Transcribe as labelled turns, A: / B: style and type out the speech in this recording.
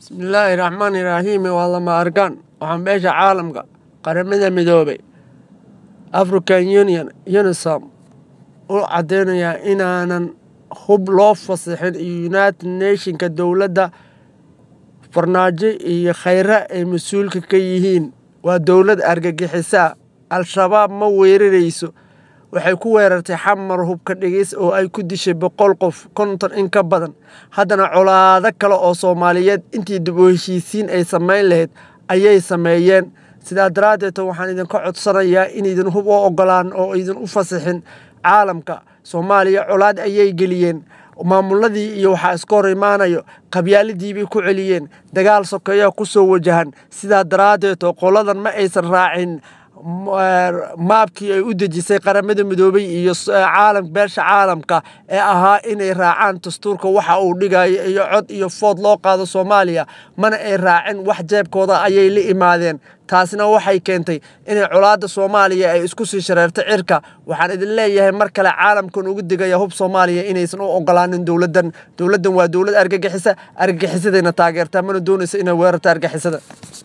A: bismillaahi raxmaani raxiimi waa lama arkaan waxaa meesha caalamka qaramada midoobay african union unisom u caddeynayaa inaanan hub loo fasixin united nationka dowladda farnaajo iyo khayre ay mas-uulka ka yihiin waa dowlad argagixisaa al-shabaab ma weerarayso waxay ku weerartay xamar hubka dhigis oo ay ku dishay boqol qof konton in ka badan haddana colaado kale oo soomaaliyeed intii dib u heshiisiin ay samayn lahayd ayay sameeyeen sidaa daraaddeed waxaan idinka codsanayaa inaydin hub u ogolaan oo idin u fasixin caalamka soomaaliya colaad ayay geliyeen maamuladii iyo waxaa iska hor imaanayo qabyaaladiibay ku celiyeen dagaal sokeeyaa ku soo wajahan sidaa daraaddeed oo qoladan ma aysan raacin maabkii ay u dejisay qaramada midoobay iyo caalam beesha caalamka ee ahaa inay raacaan dastuurka waxa uu dhigayo iyo cod iyo food loo qaado soomaaliya mana ay raacin wax jeebkooda ayay la imaadeen taasina waxay keentay inay colaadda soomaaliya ay isku sii shareerto cirka waxaan idin leeyahay mar kale caalamkan ugu digaya hub soomaaliya inaysan u ogolaanin dowladdan dowladdan waa dowlad argagixisa argagixisadayna taageertaa mana doonaysa inay weerarta argagixisada